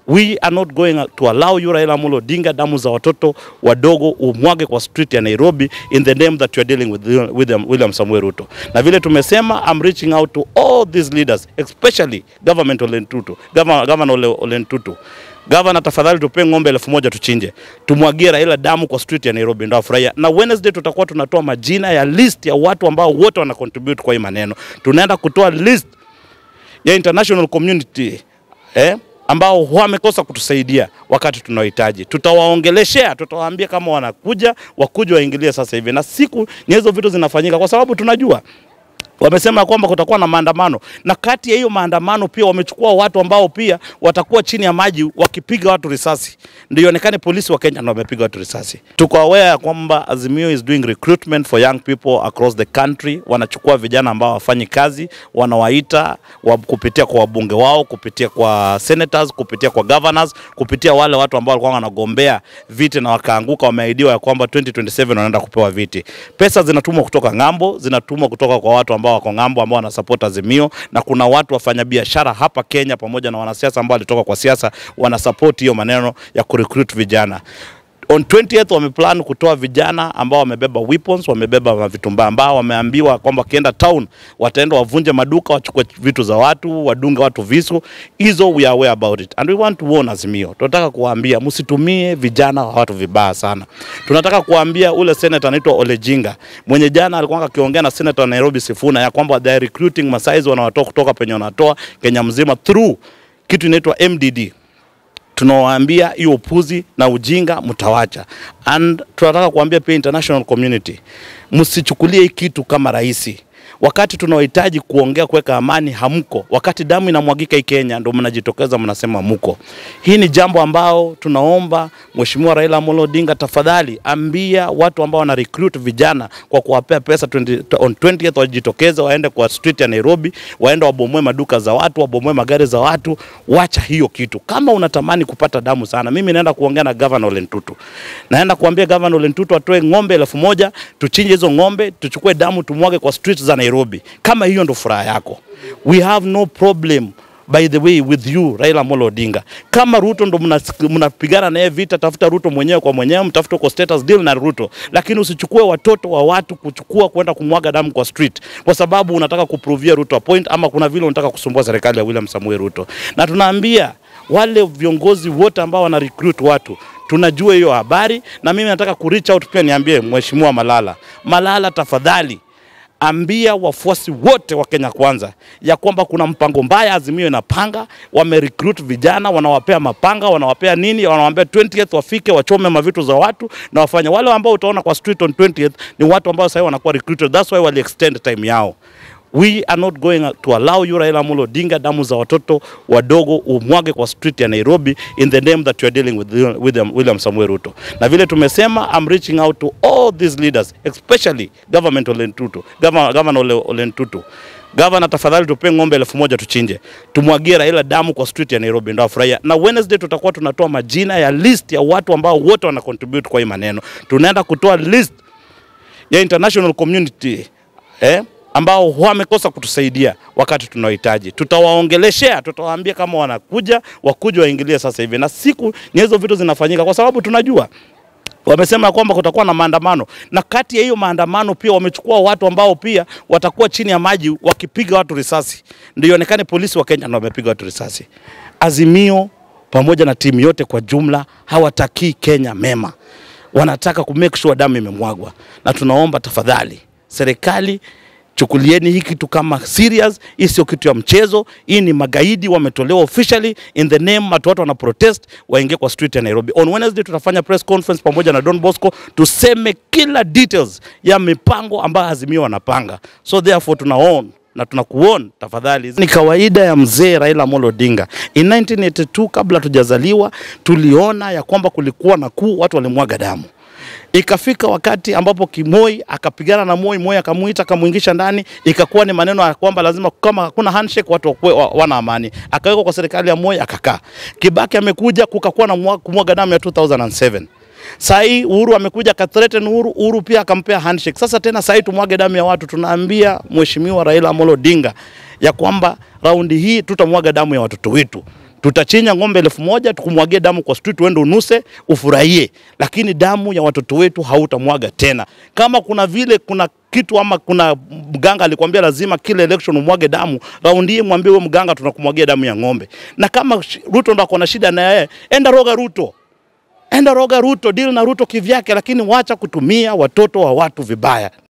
We are not going to allow you Raila Amolo Odinga, damu za watoto wadogo umwage kwa street ya Nairobi in the name that you are dealing with William, William Samuel Ruto. Na vile tumesema, I'm reaching out to all these leaders especially government Ole Ntutu, Governor, Governor Ole, Ole Ntutu. Gavana, tafadhali tupe ng'ombe elfu moja tuchinje, tumwagie Raila damu kwa street ya Nairobi, ndio afurahia. Na Wednesday tutakuwa tunatoa majina ya list ya watu ambao wote wana contribute kwa hii maneno. Tunaenda kutoa list ya international community eh, ambao wamekosa kutusaidia wakati tunahitaji. Tutawaongeleshea, tutawaambia kama wanakuja wakuja waingilie sasa hivi, na siku ni hizo vitu zinafanyika, kwa sababu tunajua wamesema kwamba kutakuwa na maandamano, na kati ya hiyo maandamano pia wamechukua watu ambao pia watakuwa chini ya maji wakipiga watu risasi, ndio ionekane polisi wa Kenya ndio wamepiga watu risasi. Tuko aware ya kwamba Azimio is doing recruitment for young people across the country. Wanachukua vijana ambao wafanyi kazi, wanawaita wa, kupitia kwa wabunge wao, kupitia kwa senators, kupitia kwa governors, kupitia wale watu ambao walikuwa wanagombea viti na wakaanguka, wameahidiwa ya kwamba 2027 wanaenda kupewa viti. Pesa zinatumwa kutoka ng'ambo, zinatumwa kutoka kwa watu ambao wako ng'ambo ambao wanasupport Azimio, na kuna watu wafanyabiashara hapa Kenya pamoja na wanasiasa ambao walitoka kwa siasa wanasupport hiyo maneno ya kurecruit vijana. On 20th wameplan kutoa vijana ambao wamebeba weapons, wamebeba mavitumbaa ambao wameambiwa kwamba wakienda town wataenda wavunje maduka, wachukue vitu za watu, wadunge watu visu. Hizo we are aware about it and we want to warn Azimio. Tunataka kuwaambia msitumie vijana wa watu vibaya sana. Tunataka kuwaambia ule senator anaitwa Olejinga mwenye jana alikuwa akiongea na senator wa Nairobi Sifuna ya kwamba they are recruiting masaizi wanawatoa kutoka penye wanatoa Kenya mzima through kitu inaitwa MDD tunawaambia hiyo upuzi na ujinga mtawacha, and tunataka kuambia pia international community, msichukulie hii kitu kama rahisi. Wakati tunaohitaji kuongea kuweka amani hamko, wakati damu inamwagika hii Kenya ndo mnajitokeza mnasema muko. Hii ni jambo ambao tunaomba Mheshimiwa Raila Amolo Odinga, tafadhali ambia watu ambao wana recruit vijana kwa kuwapea pesa 20, on 20th wajitokeze waende kwa street ya Nairobi, waende wabomoe maduka za watu, wabomoe magari za watu. Wacha hiyo kitu. Kama unatamani kupata damu sana, mimi naenda kuongea na Governor Ole Ntutu, naenda kuambia Governor Ole Ntutu atoe ng'ombe elfu moja tuchinje hizo ng'ombe, tuchukue damu tumwage kwa street za Nairobi. Kama hiyo ndo furaha yako, we have no problem by the way with you Raila Amolo Odinga. Kama Ruto ndo mnapigana naye vita, tafuta Ruto mwenyewe kwa mwenyewe, mtafute kwa status deal na Ruto, lakini usichukue watoto wa watu kuchukua kwenda kumwaga damu kwa street, kwa sababu unataka kuprovia Ruto a point, ama kuna vile unataka kusumbua serikali ya William Samuel Ruto. Na tunaambia wale viongozi wote ambao wana recruit watu tunajua hiyo habari, na mimi nataka ku reach out pia niambie Mheshimiwa Malala, Malala tafadhali ambia wafuasi wote wa Kenya Kwanza ya kwamba kuna mpango mbaya Azimio inapanga, wame recruit vijana, wanawapea mapanga, wanawapea nini, wanawaambia 20th wafike wachome mavitu za watu na wafanye. Wale ambao utaona kwa street on 20th ni watu ambao sasa wanakuwa recruited, that's why wali extend time yao. We are not going to allow you Raila Amolo Odinga, damu za watoto wadogo umwage kwa street ya Nairobi in the name that you are dealing with William, William Samuel Ruto. Na vile tumesema, I'm reaching out to all these leaders especially government Ole Ntutu, Governor, Governor Ole, Ole Ntutu. Gavana, tafadhali tupe ng'ombe elfu moja tuchinje, tumwagie Raila damu kwa street ya Nairobi, ndio afurahia. Na Wednesday tutakuwa tunatoa majina ya list ya watu ambao wote wana contribute kwa hii maneno. Tunaenda kutoa list ya international community eh, ambao wamekosa kutusaidia wakati tunahitaji. Tutawaongeleshea, tutawaambia kama wanakuja wakuja waingilie sasa hivi, na siku ni hizo vitu zinafanyika, kwa sababu tunajua wamesema kwamba kutakuwa na maandamano, na kati ya hiyo maandamano pia wamechukua watu ambao pia watakuwa chini ya maji wakipiga watu risasi, ndio ionekane polisi wa Kenya ndio wamepiga watu risasi. Azimio pamoja na timu yote kwa jumla hawatakii Kenya mema, wanataka ku make sure damu imemwagwa, na tunaomba tafadhali serikali chukulieni hii kitu kama serious. Hii sio kitu ya mchezo, hii ni magaidi wametolewa officially in the name, watu watu wana protest waingie kwa street ya Nairobi. On Wednesday tutafanya press conference pamoja na Don Bosco tuseme kila details ya mipango ambayo Azimio wanapanga, so therefore tunaona na tunakuona tafadhali. Ni kawaida ya mzee Raila Amolo Odinga. In 1982 kabla tujazaliwa, tuliona ya kwamba kulikuwa na kuu, watu walimwaga damu ikafika wakati ambapo Kimoi akapigana na Moi, Moi akamuita akamuingisha ndani, ikakuwa ni maneno ya kwamba lazima kama hakuna handshake watu wakue, wa, wana amani. Akawekwa kwa serikali ya Moi akakaa. Kibaki amekuja kukakuwa na kumwaga damu ya 2007. Saa hii Uhuru amekuja akathreaten Uhuru, Uhuru pia akampea handshake. Sasa tena saa hii tumwage damu ya watu. Tunaambia Mheshimiwa Raila Amolo Odinga ya kwamba raundi hii tutamwaga damu ya watoto wetu Tutachinja ng'ombe elfu moja tukumwagie damu kwa street, uende unuse ufurahie, lakini damu ya watoto wetu hautamwaga tena. Kama kuna vile kuna kitu ama kuna mganga alikwambia lazima kila election umwage damu, raundi hii mwambie huyo mganga tunakumwagia damu ya ng'ombe. Na kama sh- Ruto ndo ako na shida na yeye, enda roga Ruto, enda roga Ruto, deal na Ruto kivyake, lakini wacha kutumia watoto wa watu vibaya.